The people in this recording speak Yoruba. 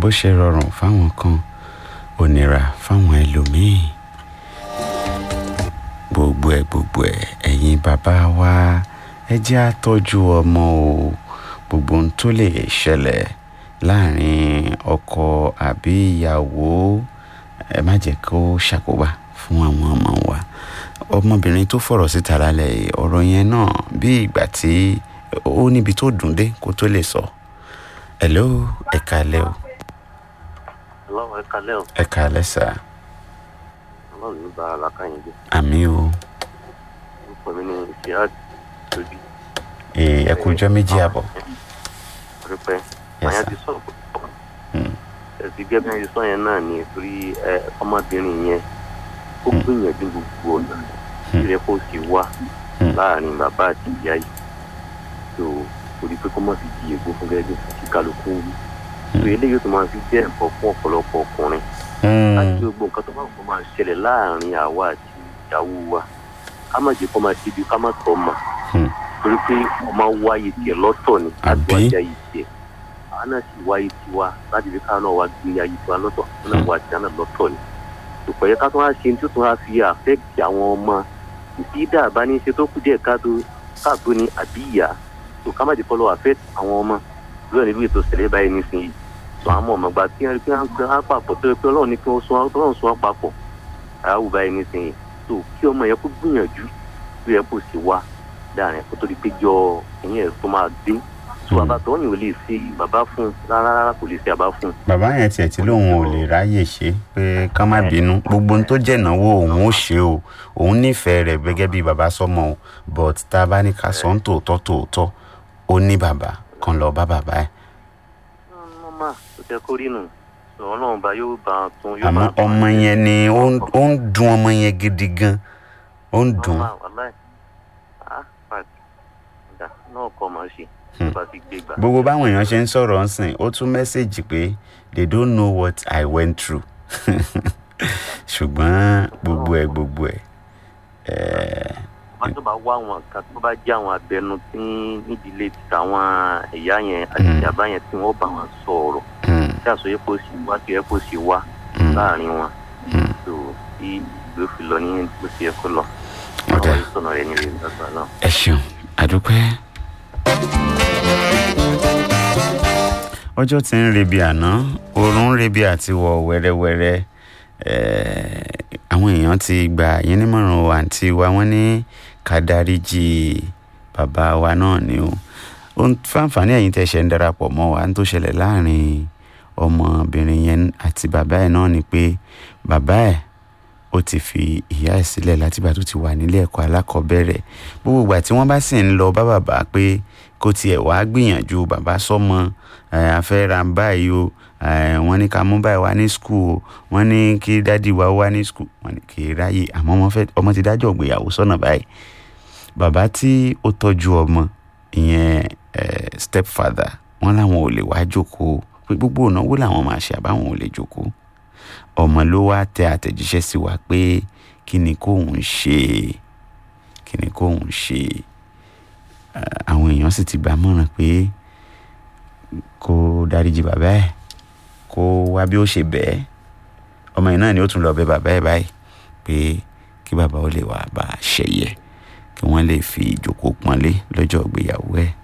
bó ṣe rọrùn fáwọn kan ò nira fáwọn ẹlòmíì gbogbo ẹ gbogbo ẹ ẹ̀yin bàbá wa ẹ jẹ́ àtọ́jú ọmọ o gbogbo ohun tó lè ṣẹlẹ̀ láàrin ọkọ àbí ìyàwó ẹ má jẹ́ kó ṣàkóbá fún àwọn ọmọ wa ọmọbìnrin tó fọ̀rọ̀ síta lálẹ́ yìí ọ̀rọ̀ yẹn náà bí ìgbà tí ó níbi tó dùn dé kó tó lè sọ hello ẹ kálẹ́ o ọlọ́run ẹ kalẹ́ o ẹ kálẹ́ sà ọlọ́run ní bá alákàyìn jẹ àmì o orúkọ mi ní ìṣíájú lójú Ee, ẹ kú ọjọ́ méjì àbọ̀ pẹpẹ Yes, àyàn sir. ti sọ púpọ̀ Hmm. ẹsì gẹ́gẹ́ bí wọ́n ti sọ yẹn náà ni torí ẹ ọmọbìnrin yẹn ó gbìyànjú gbogbo ọ̀nà tí rẹ kó sì wá Hmm. láàrin bàbá àti ìyá yìí tó torí pé kó mọ̀ sí di ègbó fún gẹ́gẹ́ bí kí kálukú wí tó eléyìí tó máa fi jẹ́ ẹ̀kọ́ fún ọ̀pọ̀lọpọ̀ ọkùnrin Hmm. láti gbogbo nǹkan tó bá kó máa ṣẹlẹ̀ láàrin àwa àti ìyàwó wa ká má jẹ́ kó máa ṣe bí ká má tọ́ mà Hmm. torí pé ọmọ wáyé tiẹ̀ lọ́tọ̀ ni láti Àbí? wá jẹ́ ayé tiẹ̀ àwọn náà sì wáyé tiwa láti fi káwọn náà wá gbé ayé tiwa lọ́tọ̀ wọn náà wá tiẹ̀ náà lọ́tọ̀ ni tòpọ̀ yẹ ká tó wá ṣe ní tó tó wá fi àfẹ́kì àwọn ọmọ ìsídà bá ní í ṣe tó kù díẹ̀ káàtó káàtó ni àbí ìyá tó ká má jẹ́ kọ́ lọ́wọ́ àfẹ́kì àwọn ọmọ lóyún nílùú ètò ìṣẹ̀lẹ̀ báyìí nísìnyí tó àwọn ọmọ ìgbà tí wọn rí pé wọn gbé wọn papọ̀ tó yẹ pé ọlọ́run ní kí wọ́n sún wọn ọlọ́run sún wọn papọ̀ àwù báyìí nísìnyí tó kí ọmọ yẹn kó gbìyànjú tó yẹ kó sì wá dáàrin kó tó di pé jọ ìyẹn tó máa dé tó bàbá tó yìn ò lè ṣe bàbá fún un rárá rárá kò lè ṣe bàbá fún un. bàbá yẹn tiẹ̀ tí lóun ò lè ráyè ṣe pé ká má bínú gbogbo ohun tó jẹ́ ìnáwó òun ó ṣe o òun nífẹ̀ẹ́ rẹ̀ gẹ́gẹ́ bí bàbá sọmọ o but tá a bá ní ká sọ ń tòótọ́ tòótọ́ ó ní bàbá kan lọ bá bàbá ẹ̀ mọ́mà tó tẹ kó rí nù sọ ọlọ́run bá yóò bá a tún yóò àmọ́ bá a tún ọmọ yẹn ni ó ń- ó ń dun ọmọ yẹn gidi gan ó ń dùn mọ́mà wàláì ah pàtì ọ̀dà náà kọ́ máa ṣe tó bá ti gbé gbà. gbogbo báwọn èèyàn ṣe ń sọ̀rọ̀ ń sìn ó tún mẹ́sẹ̀gì pé they don't know what I went through ṣùgbọ́n gbogbo ẹ̀ gbogbo ẹ̀ ẹ̀ wọ́n tó bá wá àwọn kan tó bá jẹ́ àwọn abẹnú tí nídìílé ti àwọn ẹ̀yà yẹn àti Mm. ìjàmbá yẹn tí wọ́n bá wọn sọ̀rọ̀ hmm, tí àsọyé kò sí wá kí ẹ kò sí wá hmm, láàrin wọn hmm. tó tí ìgbé fi lọ ní bó ṣe yẹ kó lọ. Ọ̀dà. àwọn ìsọ̀nà rẹ̀ nílé ìgbàgbọ́ náà. ẹ ṣeun àdúpẹ́. ọjọ́ tí ń rebi àná oorun ń rebi àti wọ̀ wẹ́rẹ́wẹ́rẹ́ Eh, àwọn èèyàn ti gbà yín nímọ̀ràn o àǹtí wa wọ́n ní ká dáríjì bàbá wa náà ni o ohun fáǹfààní ẹ̀yin tẹ̀ ṣe ń darapọ̀ mọ́ wa ń tó ṣẹlẹ̀ láàrin ọmọbìnrin yẹn àti bàbá ẹ̀ náà ni pé bàbá ẹ̀ ó ti fi ìyá ẹ̀ sílẹ̀ látìgbà tó ti wà nílé ẹ̀kọ́ alákọ̀ọ́bẹ̀rẹ̀ gbogbo ìgbà tí wọ́n bá sì ń lọ bá bàbá pé kó tiẹ̀ wá gbìyànjú bàbá sọ́mọ ẹ̀, a fẹ́ ra báyìí o ẹ̀, wọ́n ní ká mú báyìí wá ní skul o wọ́n ní kí dádì wá wá ní skul wọ́n ní kì í ráyè àmọ́ ọmọ fẹ́ ọmọ ti dájọ́ ìgbéyàwó sọ́nà báyìí bàbá tí ó tọ́jú ọmọ ìyẹn ẹ̀, stepfather wọ́n láwọn ò lè wá jókòó pé gbogbo ìnáwó làwọn máa ṣe àbáwọn ò lè jókòó ọmọ ló wá tẹ àtẹ̀jíṣẹ́ sí wa pé kí ni kóun ṣe kí ni kóun ṣe Eh, àwọn èèyàn sì ti gbà mọ̀ràn pé kó dáríjì bàbá ẹ̀ kó wá bí ó ṣe bẹ́ẹ̀ ọmọ yìí náà ni ó tún lọ bẹ̀ bàbá ẹ̀ báyìí pé kí bàbá ó lè wá bá a ṣẹ̀yẹ kí wọ́n lè fi ìjókòó pọ́nlé lọ́jọ́ ìgbéyàwó ẹ̀